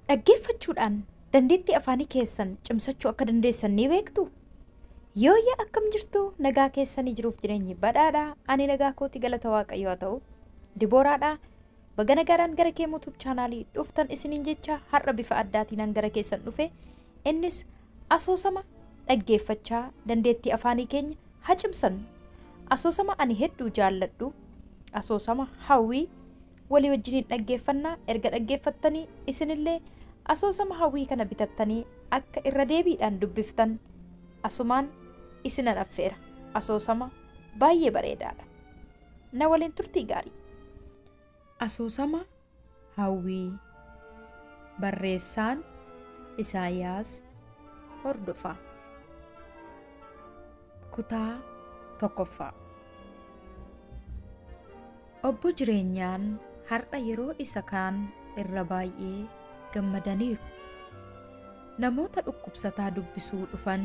Dhaggeeffachuudhaan dandeettii afaanii keessan cimsachuu akka dandeessan ni beektu? Yooyya akkam jirtu nagaa keessanii jiruuf jireenyi badhaadhaa ani nagaa kooti galata waaqayyoo haa ta'u dibooraadhaa baga nagaadhaan gara kee yuutuub chaanaalii dhuftan isiniin jecha har'a bifa addaatiin gara keessan dhufe innis asoosama dhaggeeffachaa dandeettii afaanii keenya haa cimsannu asoosama ani hedduu jaalladhu asoosama hawwii walii wajjiniin dhaggeeffannaa erga dhaggeeffattanii isinillee asoosama hawwii kana bitattanii akka irra deebiidhaan dubbiftan asumaan isinan affeera asoosama baay'ee bareedaadha na waliin turtii gaarii asoosama hawwii barreessaan isaayaas hordofaa kutaa tokkoffaa obbo jireenyaan har'a yeroo isa kaan irra baay'ee gammadaniiru namoota dhukkubsataa dubbisuu dhufan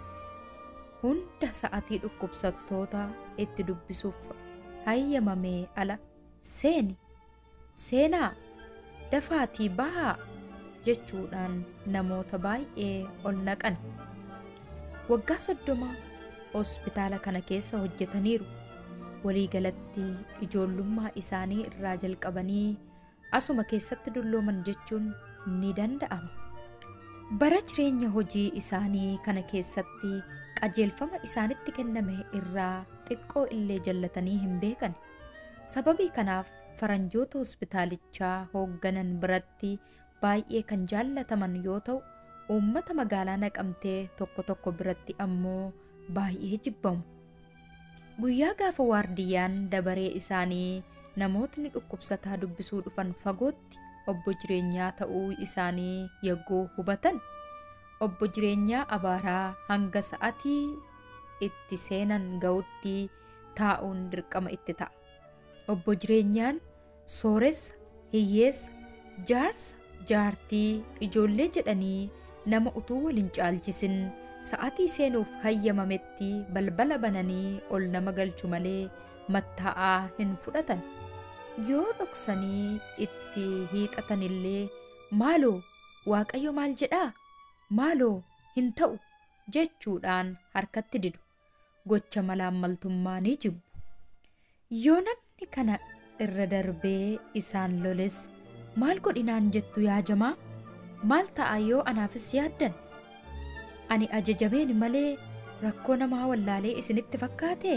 hunda sa'atii dhukkubsattoota itti dubbisuuf hayyamamee ala seeni seenaa dafaatii bahaa jechuudhaan namoota baay'ee ol naqan waggaa soddoma hospitaala kana keessa hojjetaniiru waliigalatti ijoollummaa isaanii irraa jalqabanii asuma keessatti dullooman jechuun ni danda'ama bara jireenya hojii isaanii kana keessatti qajeelfama isaanitti kenname irraa xiqqoo illee jallatanii hin beekan sababii kanaaf faranjoota hospitaalichaa hoogganan biratti baay'ee kan jaallataman yoo ta'u uummata magaalaa naqamtee tokko tokko biratti ammoo baay'ee jibbamu guyyaa gaafa waardiyyaan dabaree isaanii namootni dhukkubsataa dubbisuu dhufan fagootti obbo jireenyaa ta'uu isaanii yaggoo hubatan obbo jireenyaa abaaraa hanga sa'atii itti seenan ga'utti taa'uun dirqama itti ta'a obbo jireenyaan sooressa hiyyeessa jaarsa jaartii ijoollee jedhanii nama utuu waliin caalchisin sa'atii seenuuf hayyamametti balbala bananii ol nama galchu malee mattaa'aa hin fudhatan yoo dhoksanii itti hiiqatanillee maaloo waaqayyo maal jedhaa maaloo hin ta'u jechuudhaan harkatti didu gocha malaammaltummaa ni jibbu yoo namni kana irra darbee isaan loles maal godhinaan jettu yaajamaa maal ta'a yoo anaafis yaaddan ani ajajameen malee rakkoo namaa wallaalee isinitti fakkaate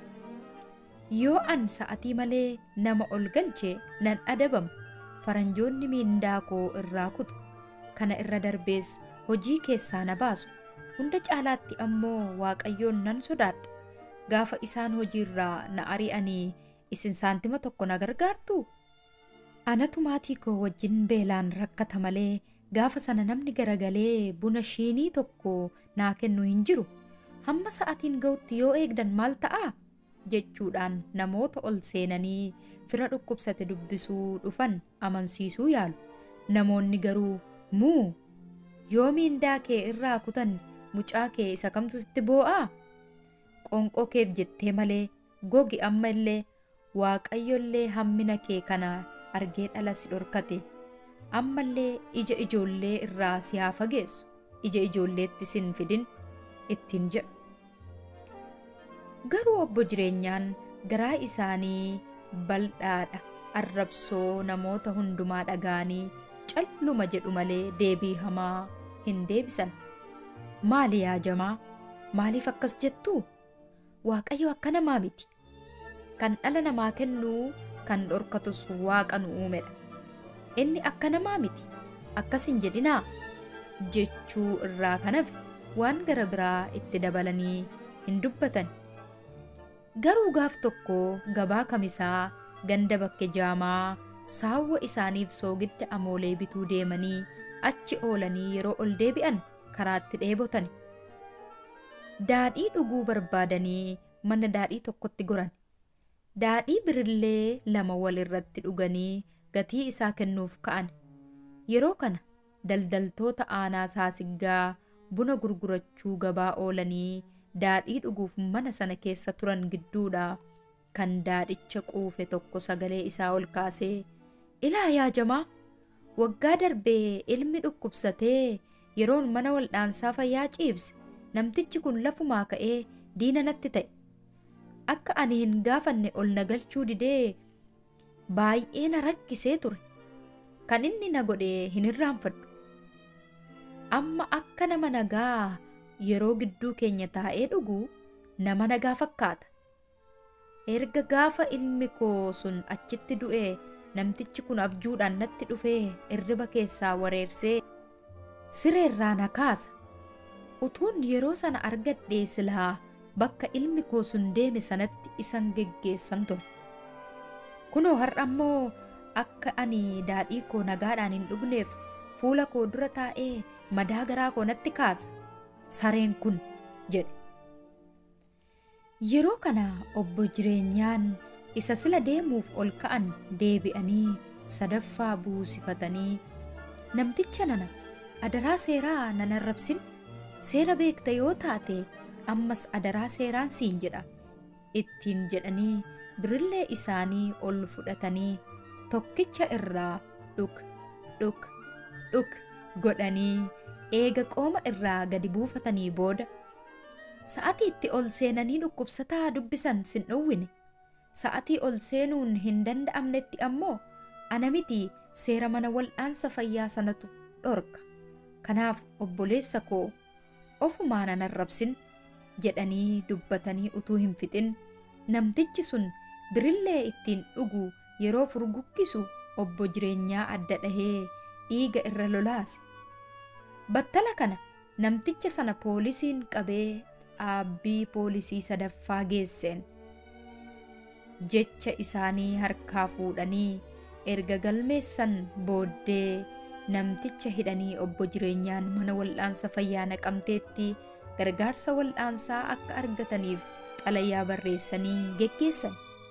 yoo an sa'atii malee nama ol galche nan adabama faranjoonni miindaa koo irraa kutu kana irra darbees hojii keessaa na baasu hunda caalaatti ammoo waaqayyoon nan sodaadha gaafa isaan hojiirraa na ari'anii isin saantima tokko na gargaartu anatu maatii koo wajjin beelaan rakkata malee gaafa sana namni garagalee buna shiinii tokko naa kennu hin jiru hamma sa'atiin ga'utti yoo eegdan maal ta'a jechuudhaan namoota ol seenanii fira dhukkubsate dubbisuu dhufan amansiisuu yaalu namoonni garuu muu yoo miindaa kee irraa kutan mucaa kee isa kamtu sitti boo'aa qonqoo keef jettee malee gogi amma illee waaqayyollee hammina kee kana argee dhala si dhorkate ammallee ija ijoollee irraa si haa fageessu ija ijoolleetti sin fidin ittiin jedhu garuu obbo jireenyaan garaa isaanii bal'aadha arrabsoo namoota hundumaa dhaga'anii calluma jedhu malee deebii hamaa hin deebisan maali yaajamaa maaliif akkas jettuu waaqayyo akka namaa miti kan dhala namaa kennuu kan dhorkatus waaqa nu uumedha inni akka namaa miti akkas hin jedhinaa jechuu irraa kan hafe waan gara biraa itti dabalanii hin dubbatan garuu gaaf tokko gabaa kamisaa ganda bakke jaamaa saawwa isaaniif soogidda amoolee bituu deemanii achi oolanii yeroo ol deebi'an karaatti dheebotan daadhii dhuguu barbaadanii mana daadhii tokkotti goran daadhii birillee lama wal irratti dhuganii gatii isaa kennuuf ka'an yeroo kana daldaltoota aanaa saasiggaa buna gurgurachuu gabaa oolanii daadhii dhuguuf mana sana keessa turan gidduudha kan daadhicha quufe tokko sagalee isaa ol kaasee ilaa yaajamaa waggaa darbee ilmi dhukkubsatee yeroon mana waldhaansaa fayyaa ciibse namtichi kun lafumaa ka'ee diina natti ta'e akka ani hin gaafanne ol na galchuu didee baay'ee na rakkisee ture kan inni na godhe hin irraanfadhu amma akka nama nagaa yeroo gidduu keenya taa'ee dhugu nama nagaa fakkaata erga gaafa ilmi koo sun achitti du'e namtichi kun abjuudhaan natti dhufee irriba keessaa wareersee sireerraa na kaasa utuun yeroo sana argadhee silaa bakka ilmi koo sun deeme sanatti isan geggeessan ture kunoo har'a ammoo akka ani daadhii koo nagaadhaan hin dhugneef fuula koo dura taa'ee madaa garaa koo natti kaasa sareen kun jedhe yeroo kana obbo jireenyaan isa sila deemuuf ol ka'an deebi'anii sadaffaa buusifatanii namticha nana adaraa seeraa nan arrabsin seera beekta yoo taate ammas adaraa seeraan siin jedha ittiin jedhanii birillee isaanii ol fudhatanii tokkicha irraa dhuk dhuk dhuk godhanii eega qooma irraa gadi buufatanii booda sa'atii itti ol seenanii dhukkubsataa dubbisan sin dhowwine sa'atii ol seenuun hin danda'amnetti ammoo ana miti seera mana wal'aansa fayyaa sanatu dhorka kanaaf obboleessa koo ofumaan an arrabsin jedhanii dubbatanii utuu hin fixin namtichi sun birillee ittiin dhugu yeroo furguggisu obbo jireenyaa adda dhahee dhiiga irra lolaase battala kana namticha sana poolisiin qabee dhaabbii poolisii sadaffaa geesseen jecha isaanii harkaa fuudhanii erga galmeessan booddee namticha hidhanii obbo jireenyaan mana wal'aansa fayyaa naqamteetti gargaarsa wal'aansaa akka argataniif xalayaa barreessanii geggeessan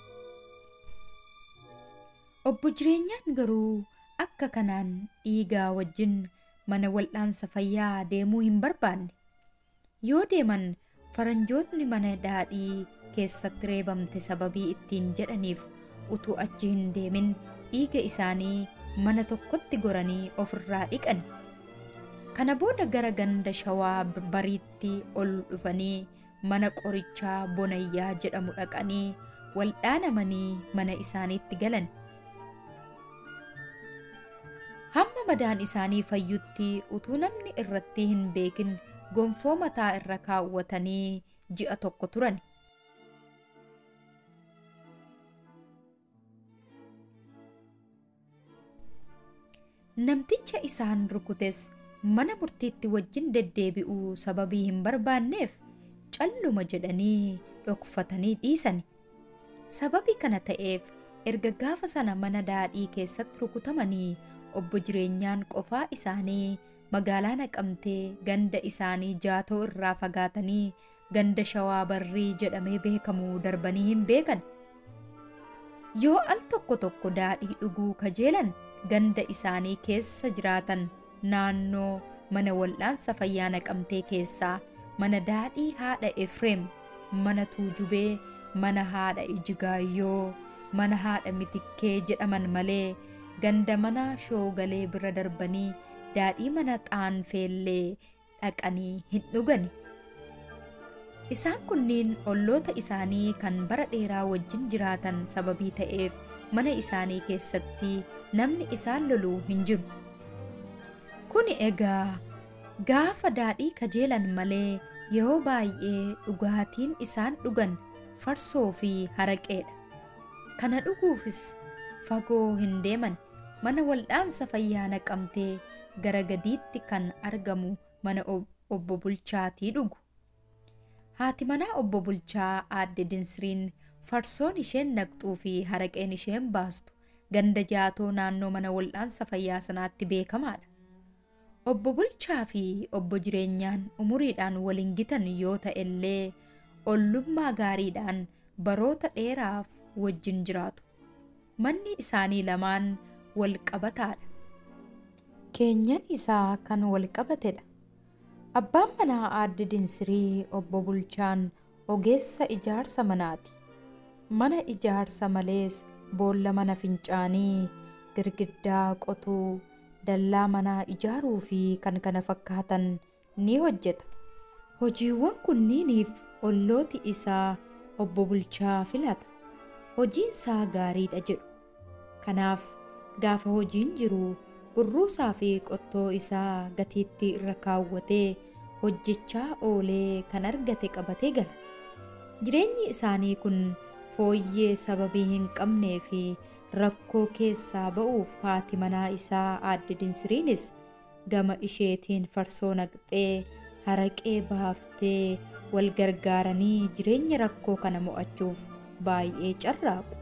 obbo jireenyaan garuu akka kanaan dhiigaa wajjin mana wal'aansa fayyaa deemuu hin barbaanne yoo deeman faranjootni mana daadhii keessatti reebamte sababii ittiin jedhaniif utuu achi hin deemin dhiiga isaanii mana tokkotti goranii ofirraa dhiqan kana booda gara ganda shawaa bariitti ol dhufanii mana qorichaa bonayyaa jedhamu dhaqanii waldhaanamanii mana isaaniitti galan hamma madaan isaanii fayyutti utuu namni irratti hin beekin gonfoo mataa irra kaawwatanii ji'a tokko turan namticha isaan rukutes mana murtiitti wajjin deddeebi'uu sababii hin barbaanneef calluma jedhanii dhokfatanii dhiisan sababii kana ta'eef erga gaafa sana mana daadhii keessatti rukutamanii obbo jireenyaan qofaa isaanii magaalaa naqamtee ganda isaanii jaatoo irraa fagaatanii ganda shawaa barrii jedhamee beekamuu darbanii hin beekan yoo al tokko tokko daadhii dhuguu kajeelan ganda isaanii keessa jiraatan naannoo mana wal'aansa fayyaa naqamtee keessaa mana daadhii haadha efreem mana tuujubee mana haadha ijigaayyoo mana haadha mitikkee jedhaman malee ganda mana shoogalee bira darbanii daadhii mana xaanfellee dhaqanii hin dhugani isaan kunniin olloota isaanii kan bara dheeraa wajjin jiraatan sababii ta'eef mana isaanii keessatti namni isaan loluu hin jiru kuni egaa gaafa daadhii kajeelan malee yeroo baay'ee dhugaatiin isaan dhugan farsoo fi haraqeedha kana dhuguufis fagoo hin deeman mana waldhaansa fayyaa naqamtee gara gadiitti kan argamu mana obbo bulchaatii dhugu haati manaa obbo bulchaa aadde dinsiriin farsoon isheen naqxuu fi haraqeen isheen baastu ganda jaatoo naannoo mana waldhaansa fayyaa sanaatti beekamaadha obbo bulchaa fi obbo jireenyaan umuriidhaan waliin gitan yoo ta'ellee ollummaa gaariidhaan baroota dheeraaf wajjin jiraatu manni isaanii lamaan wal qabataadha keenyan isaa kan wal qabatedha abbaan manaa aadde dinsirii obbo bulchaan ogeessa ijaarsa manaati mana ijaarsa malees boolla mana fincaanii girgiddaa qotuu dallaa manaa ijaaruu fi kan kana fakkaatan ni hojjeta. Hojiiwwan kunniiniif ollooti isaa obbo Bulchaa filata. Hojiin isaa gaariidha jedhu. Kanaaf gaafa hojiin jiru burruusaa fi qottoo isaa gatiittii irra kaawwatee hojjechaa oolee kan argate qabatee gala. Jireenyi isaanii kun fooyyee sababii hin qabnee fi rakkoo keessaa ba'uuf haati manaa isaa aadde Dinsiriinis gama isheetiin farsoo naqxee haraqee baaftee wal gargaaranii jireenya rakkoo kana mo'achuuf baay'ee carraaqu.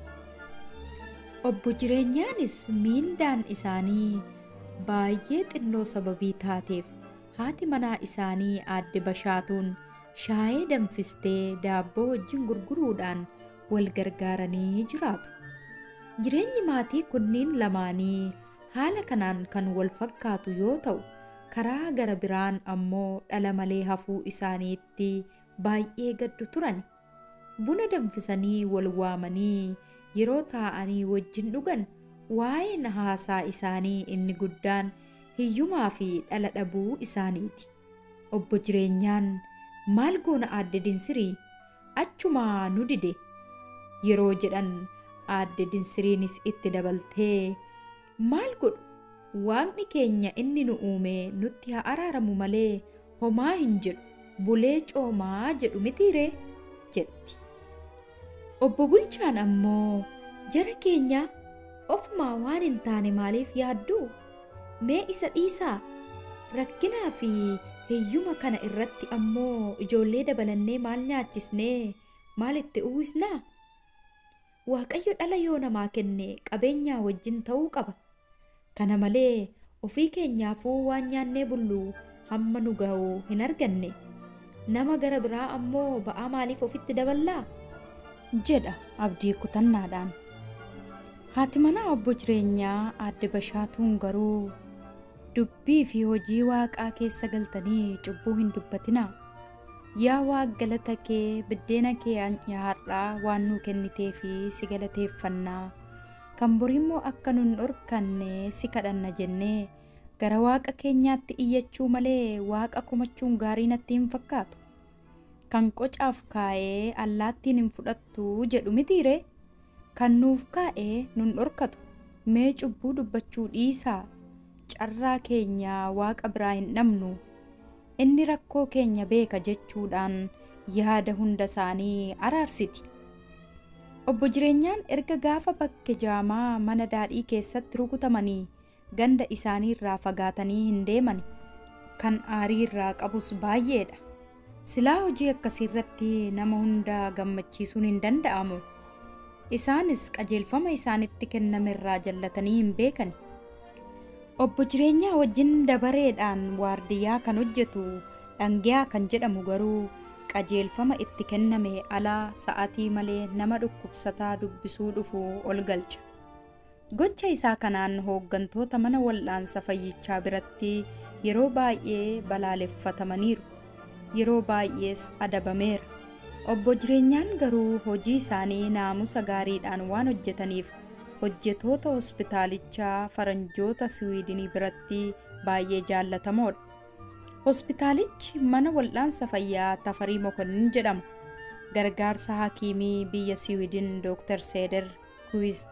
Obbo jireenyaanis miindaan isaanii baay'ee xinnoo sababii taateef haati manaa isaanii aadde bashaatuun shaayee danfistee daabboo wajjin gurguruudhaan wal gargaaranii jiraatu. Jireenyi maatii kunniin lamaanii haala kanaan kan wal fakkaatu yoo ta'u, karaa gara biraan ammoo dhala malee hafuu isaaniitti baay'ee gaddu turan. Buna danfisanii wal waamanii yeroo taa'anii wajjin dhugan waa'een haasaa isaanii inni guddaan hiyyumaa fi dhala dhabuu isaaniiti. Obbo jireenyaan maal goona aadde dinsirii achumaa nu dide yeroo jedhan aadde dinsiriinis itti dabaltee maal godhu waaqni keenya inni nu uume nutti haa araaramu malee homaa hin jedhu bulee coomaa jedhu mitiiree jetti. Obbo Bulchaan ammoo jara keenya ofumaa waan hin taane maaliif yaaddu mee isa dhiisaa rakkinaa fi hiyyuma kana irratti ammoo ijoollee dabalannee maal nyaachisnee maal itti uwwisnaa? Waaqayyo dhala yoo namaa kenne qabeenyaa wajjin ta'uu qaba. Kana malee ofii keenyaafuu waan nyaannee bullu hamma nu ga'u hin arganne. Nama gara biraa ammoo ba'aa maaliif ofitti daballaa? jedha abdii kutannaadhaan. Haati manaa obbo jireenyaa aadde bashaatuun garuu dubbii fi hojii waaqaa keessa galtanii cubbuu hin dubbatinaa. Yaa waaq galata kee biddeena kee nyaadhaa waan nuu kennitee fi si galateeffannaa. Kan borimmoo akka nun dhorkanne si kadhanna jennee gara waaqa keenyaatti iyyachuu malee waaqa komachuun gaarii natti hin fakkaatu. Kan qocaaf kaa'ee allaattiin hin fudhattu jedhu mitiiree kan nuuf kaa'ee nun dhorkatu mee cubbuu dubbachuu dhiisaa carraa keenya waaqa biraa hin dhabnu. inni rakkoo keenya beeka jechuudhaan yaada hunda isaanii araarsiti. Obbo jireenyaan erga gaafa bakke jaamaa mana daadhii keessatti rukutamanii ganda isaanii irraa fagaatanii hin deeman kan aarii irraa qabus baay'eedha. Silaa hojii akkasii irratti nama hunda gammachiisuun hin danda'amu. Isaanis qajeelfama isaanitti kenname irraa jallatanii hin beekani. Obbo jireenyaa wajjin dabareedhaan waardiyyaa kan hojjetu dhangiyaa kan jedhamu garuu qajeelfama itti kenname alaa sa'atii malee nama dhukkubsataa dubbisuu dhufu ol galcha. Gocha isaa kanaan hooggantoota mana wal'aansa fayyichaa biratti yeroo baay'ee balaaleffatamaniiru. Yeroo baay'ees adabameera. Obbo jireenyaan garuu hojii isaanii naamusa gaariidhaan waan hojjetaniif hojjetoota hospitaalichaa faranjoota siwiidinii biratti baay'ee jaallatamoodha. Hospitaalichi mana wal'aansa fayyaa Tafarii Mokonnin jedhama. Gargaarsa hakiimii biyya Siwiidin Dr. Seeder Kuwist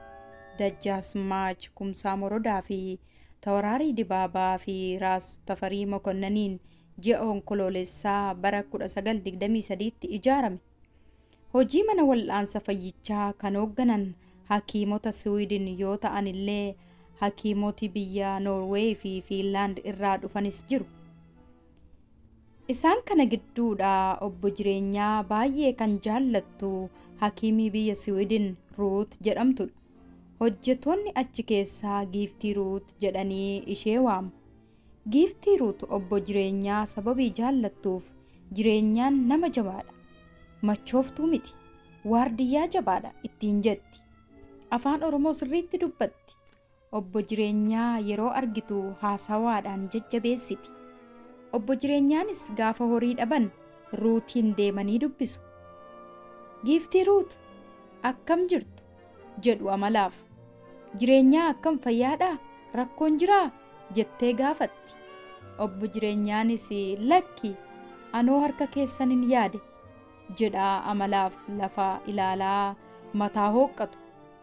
Dajjaasmaach Kumsaa Morodaa fi Tawaraarii Dibaabaa fi Raas Tafarii Mokonnaniin ji'a onkoloolessaa bara 1923tti ijaarame. Hojii mana wal'aansa fayyichaa kan hoogganan hakiimota Siwiidin yoo ta'an illee hakiimoti biyya Noorweey fi Fiinlaand irraa dhufanis jiru. Isaan kana gidduudha obbo jireenyaa baay'ee kan jaallattu hakiimii biyya Siwiidin Ruut jedhamtudha. Hojjetoonni achi keessaa giiftii Ruut jedhanii ishee waamu. Giiftii Ruut obbo jireenyaa sababii jaallattuuf jireenyaan nama jabaadha. Machooftuu miti. Waardiyyaa jabaadha ittiin jetti. Afaan Oromoo sirriitti dubbatti. Obbo jireenyaa yeroo argitu haasawaadhaan jajjabeessiti. Obbo jireenyaanis gaafa horii dhaban ruutiin deemanii dubbisu. Giiftii ruut akkam jirtu jedhu amalaaf. Jireenyaa akkam fayyaadhaa rakkoon jiraa jettee gaafatti obbo jireenyaanis lakki anoo harka keessanin yaade jedhaa amalaaf lafa ilaalaa mataa hooqqatu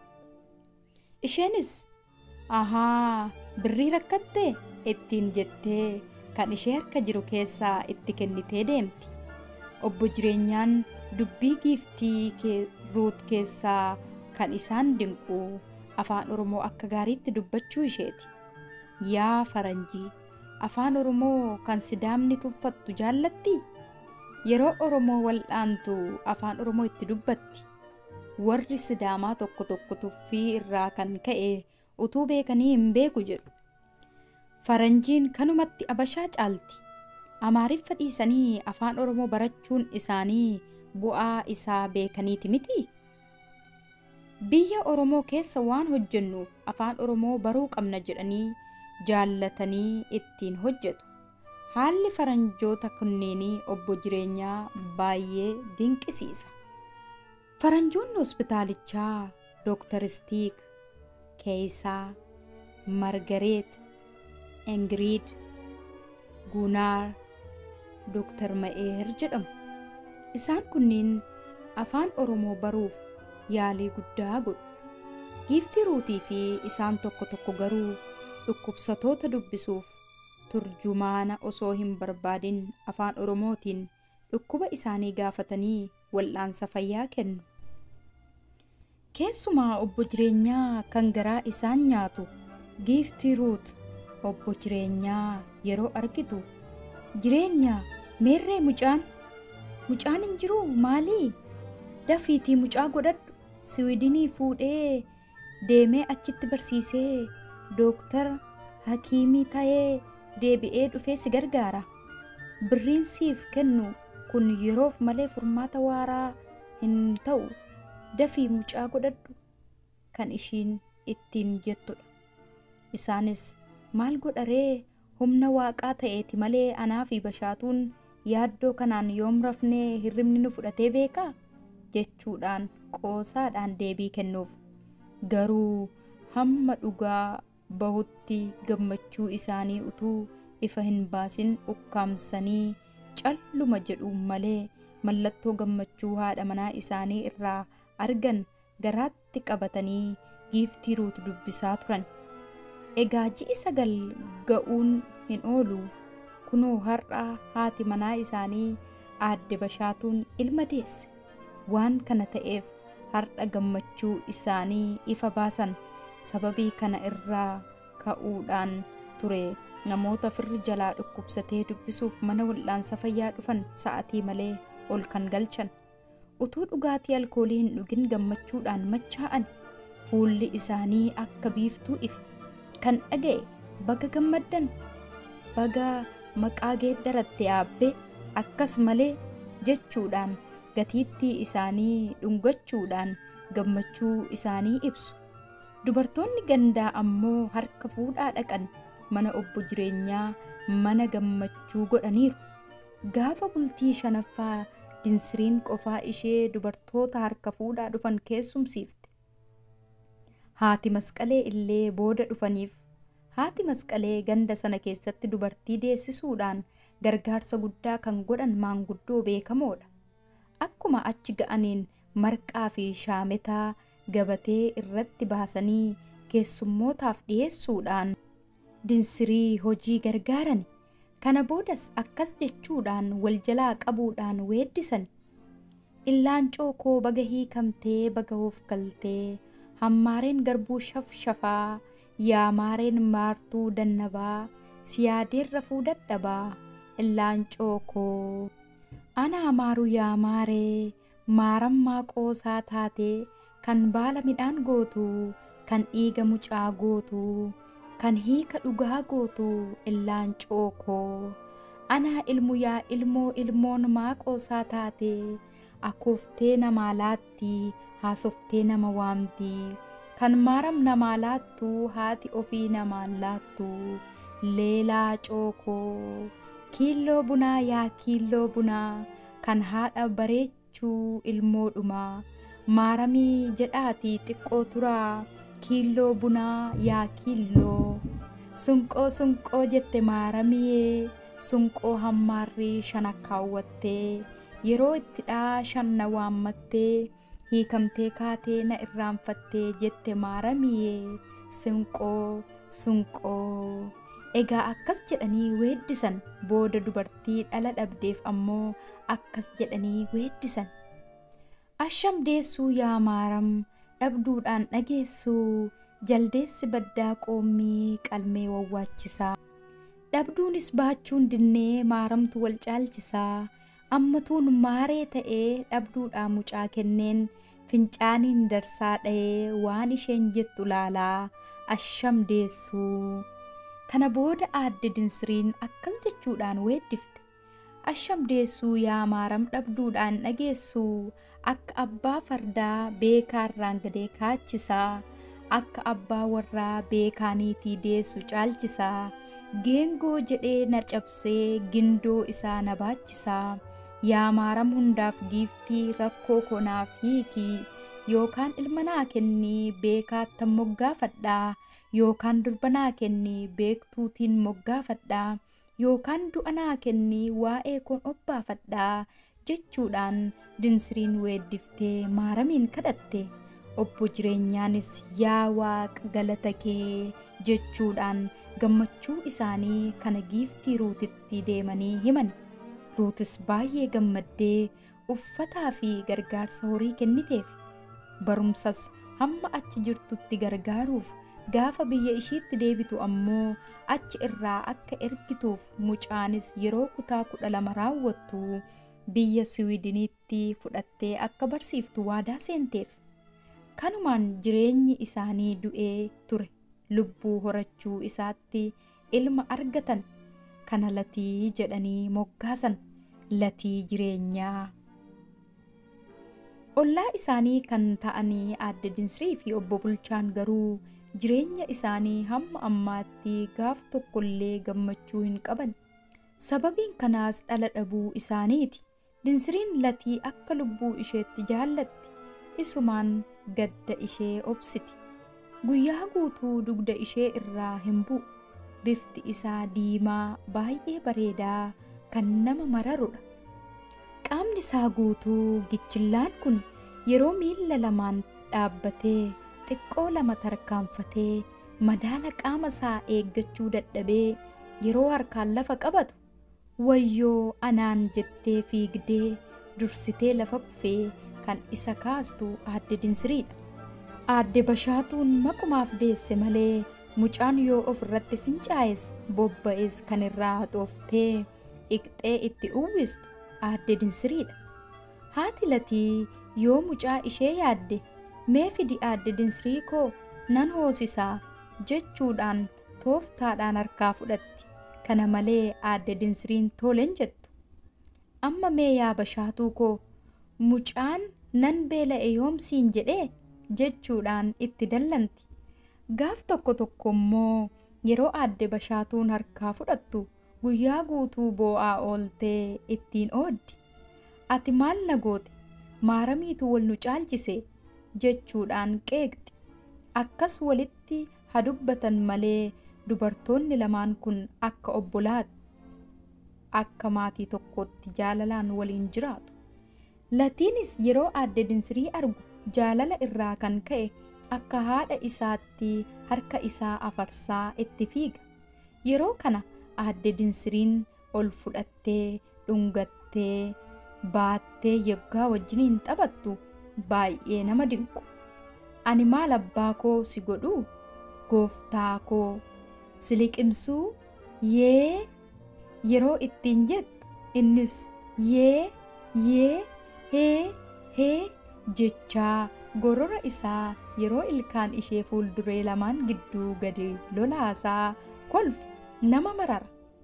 isheenis ahaa birrii rakkattee ittiin jettee kan ishee harka jiru keessaa itti kennitee deemti obbo jireenyaan dubbii giiftii ruut keessaa kan isaan dinqu afaan oromoo akka gaariitti dubbachuu isheeti yaa faranjii afaan oromoo kan sidaamni tuffattu jaallatti yeroo oromoo wal'aantu afaan oromoo itti dubbatti warri sidaamaa tokko tokko tuffii irraa kan ka'e utuu beekanii hin beeku jedhu faranjiin kanumatti abashaa caalti amaariffa dhiisanii afaan oromoo barachuun isaanii bu'aa isaa beekaniiti miti biyya oromoo keessa waan hojjennuuf afaan oromoo baruu qabna jedhanii jaallatanii ittiin hojjetu haalli faranjoota kunneenii obbo jireenyaa baay'ee dinqisiisa faranjoonni hospitaalichaa dooktar stiik keeysaa margareet ingiriid guunaar dooktar ma'eer jedhamu isaan kunniin afaan oromoo baruuf yaalii guddaa godhu giiftii ruutii fi isaan tokko tokko garuu dhukkubsatoota dubbisuuf turjumaana osoo hin barbaadin afaan oromootiin dhukkuba isaanii gaafatanii wal'aansa fayyaa kennu keessumaa obbo jireenyaa kan garaa isaan nyaatu giiftii ruut obbo jireenyaa yeroo argitu jireenyaa meerree mucaan mucaan hin jiru maalii dafiitii mucaa godhadhu siwiidinii fuudhee deemee achitti barsiisee dooktara hakiimii ta'ee deebi'ee dhufee si gargaara birriin siif kennu kun yeroof malee furmaata waaraa hin ta'u dafii mucaa godhadhu kan ishiin ittiin jettudha isaanis maal godharee humna waaqaa ta'eeti malee anaa fi bashaatuun yaaddoo kanaan yoom rafnee hirribni nu fudhatee beekaa jechuudhaan qoosaadhaan deebii kennuuf garuu hamma dhugaa bahutti gammachuu isaanii utuu ifa hin baasin ukkaamsanii calluma jedhu malee mallattoo gammachuu haadha manaa isaanii irraa argan garaatti qabatanii giiftii ruut dubbisaa turan egaa ji'i sagal ga'uun hin oolu kunoo har'a haati manaa isaanii aadde bashaatuun ilma deesse waan kana ta'eef har'a gammachuu isaanii ifa baasan sababii kana irraa ka'uudhaan ture namoota firri jalaa dhukkubsatee dubbisuuf mana wal'aansa fayyaa dhufan sa'atii malee ol kan galchan utuu dhugaatii alkoolii hin dhugin gammachuudhaan machaa'an fuulli isaanii akka biiftuu ife kan dhaga'e baga gammaddan baga maqaa geeddaratte yaabbee akkas malee jechuudhaan gatiittii isaanii dhungachuudhaan gammachuu isaanii ibsu dubartoonni gandaa ammoo harka fuudhaa dhaqan mana obbo jireenyaa mana gammachuu godhaniiru gaafa bultii shanaffaa dinsiriin qofaa ishee dubartoota harka fuudhaa dhufan keessumsiifte haati masqalee illee booda dhufaniif haati masqalee ganda sana keessatti dubartii deessisuudhaan gargaarsa guddaa kan godhan maanguddoo beekamoodha akkuma achi ga'aniin marqaa fi shaametaa gabatee irratti baasanii keessummootaaf dhiyeessuudhaan dinsirii hojii gargaaran kana boodas akkas jechuudhaan wal jalaa qabuudhaan weeddisan illaancoo koo baga hiikamtee baga of galtee hammaareen garbuu shafshafaa yaamaareen maartuu dannabaa siyaadeen rafuu dadhabaa illaancoo koo ana amaaru yaamaaree maarammaa qoosaa taatee kan baala midhaan gootu kan dhiiga mucaa gootu kan hiika dhugaa gootu illaancoo koo anaa ilmu yaa ilmoo ilmoon maaqoosaa taate akooftee namaa laatti haasoftee nama waamti kan maaram namaa laattu haati ofii namaan laattu leelaa cookoo kiilloo bunaa yaa kiilloo bunaa kan haadha bareechuu ilmoodhumaa maaramii jedhaati xiqqoo turaa kiilloo bunaa yaa kiilloo sunqoo sunqoo jette maaramiyee sunqoo hammaarrii shana kaawwattee yeroo itti dhaa shan na waammattee hiikamtee kaatee na irraanfattee jette maaramiyee sunqoo sunqoo egaa akkas jedhanii weeddisan booda dubartii dhala dhabdeef ammoo akkas jedhanii weeddisan asham deessuu yaa maaram dhabduudhaan dhageessuu jaldeessi baddaa qoommii qalmee wawwaachisaa dhabduunis baachuun dinnee maaramtu wal caalchisaa ammatuun maaree ta'ee dhabduudhaa mucaa kenneen fincaaniin darsaa dha'ee waan isheen jettu laalaa asham deessuu kana booda aadde dinsiriin akkas jechuudhaan weeddifte asham deessuu yaa maaram dhabduudhaan dhageessuu akka abbaa fardaa beekaarraan gadee kaachisaa akka abbaa warraa beekaaniitii deessu caalchisaa geengoo jedhee na cabsee gindoo isaa na baachisaa yaa maaram hundaaf giiftii rakkoo konaaf hiikii yookaan ilma naa kennii beekaattan moggaafadhaa yookaan durba naa kennii beektuutiin moggaafadhaa yookaan du'a naa kennii waa'ee koon obbaafadhaa jechuudhaan dinsiriin weeddiftee maaramiin kadhatte obbo jireenyaanis yaa waaqa galata kee jechuudhaan gammachuu isaanii kana giiftii ruutitti deemanii himan ruutis baay'ee gammaddee uffataa fi gargaarsa horii kenniteef barumsas hamma achi jirtutti gargaaruuf gaafa biyya ishiitti deebitu ammoo achi irraa akka ergituuf mucaanis yeroo kutaa kudha lama raawwattu biyya siwiidiniitti fudhattee akka barsiiftu waadaa seenteef kanumaan jireenyi isaanii du'ee ture lubbuu horachuu isaatti ilma argatan kana latii jedhanii moggaasan latii jireenyaa ollaa isaanii kan ta'anii aadde dinsirii fi obbo bulchaan garuu jireenya isaanii hamma ammaatti gaaf tokkollee gammachuu hin qaban sababiin kanaas dhala dhabuu isaaniiti dinsiriin latii akka lubbuu isheetti jaallatti isumaan gadda ishee obsiti guyyaa guutuu dugda ishee irraa hin bu'u bifti isaa diimaa baay'ee bareedaa kan nama mararudha qaamni isaa guutuu gichillaan kun yeroo miilla lamaan dhaabbatee xiqqoo lama tarkaanfatee madaala qaama isaa eeggachuu dadhabee yeroo harkaan lafa qabatu wayyoo anaan jettee fiigdee dursitee lafa kufee kan isa kaastu aadde dinsiriidha. Aadde bashaatuun maqumaaf deesse malee mucaan yoo of irratti fincaa'es bobba'es kan irraa haxooftee iqxee itti uwwistu aadde dinsiriidha. Haati latii yoo mucaa ishee yaadde mee fidi aadde dinsirii koo nan hoosisaa jechuudhaan tooftaadhaan harkaa fudhatti. Kana malee aadde dinsiriin toleen jettu. Amma mee yaa bashaatuu koo mucaan nan beela'e yoomsiin jedhee jechuudhaan itti dallanti. Gaaf tokko tokko immoo yeroo aadde bashaatuun harkaa fudhattu guyyaa guutuu boo'aa ooltee ittiin ooddi. Ati maal na goote maaramiitu wal nu caalchise jechuudhaan qeeqxi. Akkas walitti hadubbatan malee dubartoonni lamaan kun akka obbolaati. Akka maatii tokkootti jaalalaan waliin jiraatu. Latiinis yeroo aadde dinsirii argu jaalala irraa kan ka'e akka haadha isaatti harka isaa afarsaa itti fiiga. Yeroo kana aadde dinsiriin ol fudhattee dhungattee baattee yoggaa wajjiniin taphattu baay'ee nama dinqu. Ani maal abbaa koo si godhuu gooftaa koo si liqimsuu yee yeroo ittiin jettu innis yee yee hee hee jechaa gorora isaa yeroo ilkaan ishee fuulduree lamaan gidduu gadi lolaasaa kolfu nama marara.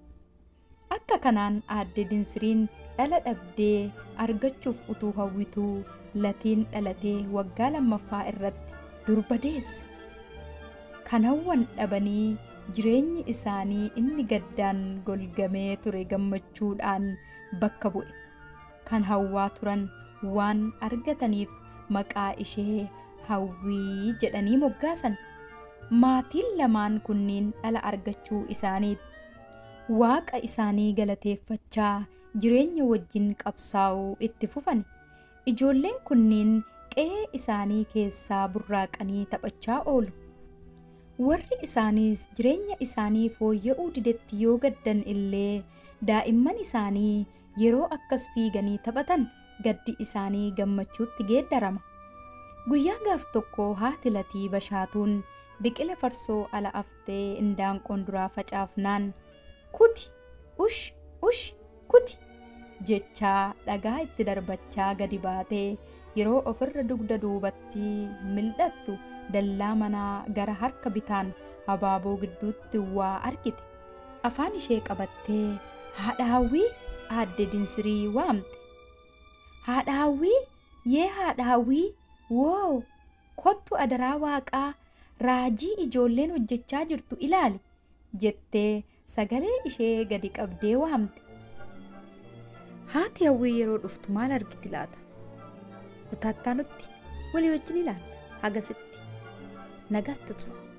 Akka kanaan aadde dinsiriin dhala dhabdee argachuuf utuu hawwituu latiin dhalatee waggaa lammaffaa irratti durba deesse. Kan hawwan dhabanii jireenyi isaanii inni gaddaan golgamee ture gammachuudhaan bakka bu'e. Kan hawwaa turan waan argataniif maqaa ishee hawwii jedhanii moggaasan. maatiin lamaan kunniin dhala argachuu isaaniiti. Waaqa isaanii galateeffachaa jireenya wajjin qabsaa'uu itti fufan. Ijoolleen kunniin qe'ee isaanii keessaa burraaqanii taphachaa oolu. Warri isaaniis jireenya isaanii fooyya'uu didetti yoo gaddan illee daa'imman isaanii yeroo akkas fiiganii taphatan gaddi isaanii gammachuutti geeddarama. Guyyaa gaaf tokko haati latii bashaatuun biqila farsoo ala aftee indaanqoon duraa facaafnaan kuti ush ush kuti jechaa dhagaa itti darbachaa gadi baatee yeroo ofirra dugda duubatti mil'attu dallaa manaa gara harka bitaan habaaboo gidduutti waa argite afaan ishee qabattee haadha hawwii aadde dinsirii waamte haadha hawwii yee haadha hawwii woo kottu adaraa waaqaa raajii ijoolleen hojjechaa jirtu ilaali jettee sagalee ishee gadi qabdee waamte. Haati hawwii yeroo dhuftu maal argiti laata? Kutaattaa nutti walii wajjin ilaalla hagasitti nagaatti tura.